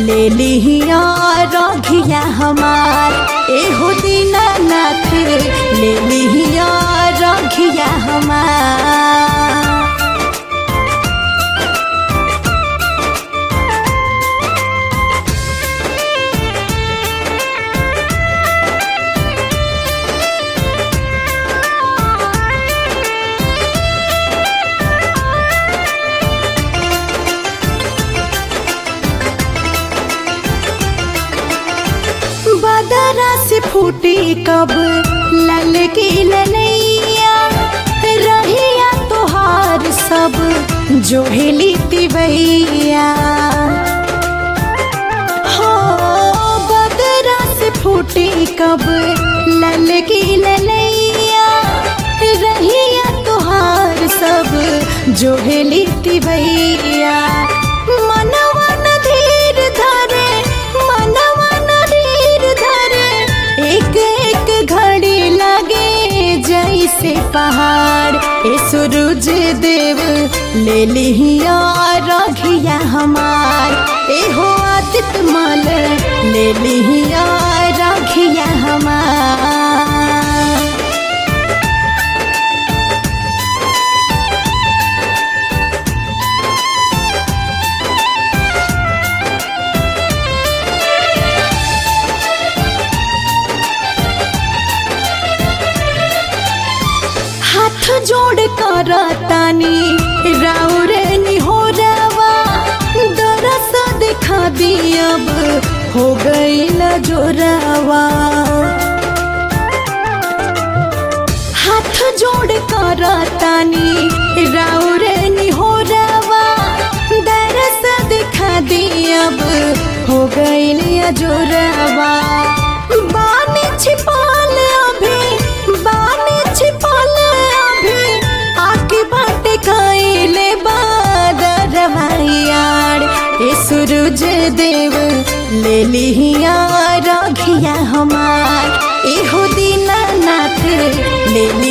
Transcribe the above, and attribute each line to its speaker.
Speaker 1: ले लिया रघिया हमार एहो दीनानाथ ले लिया रघिया हमार बदरा से फूटी कब लल की ललैया रहिया तोहार सब जो हिली तिवैया हो बदरा से फूटी कब लल की ललैया रहिया तोहार सब जो हिली तिवैया मनवा न धीर धरे मनवा न धीर धरे एक एक घड़ी लगे जैसे पहाड़ ए सूरज देव ले लिया रघिया हमार ए हो आदित माल ले लिया रघिया हमार हाथ जोड़ कर तानी राउर निहोरावा दरस दिखा दी अब हो गई जोरावा हाथ जोड़ कर तानी राउर निहोरावा दरस दिखा दी अब हो गई जोरावा बानी छिपाल अभी बानी छिपाल अभी आके बाटे खाइले बादरवायार ए सूरज देव ले लिया रघिया हमार एहो दीनानाथ ले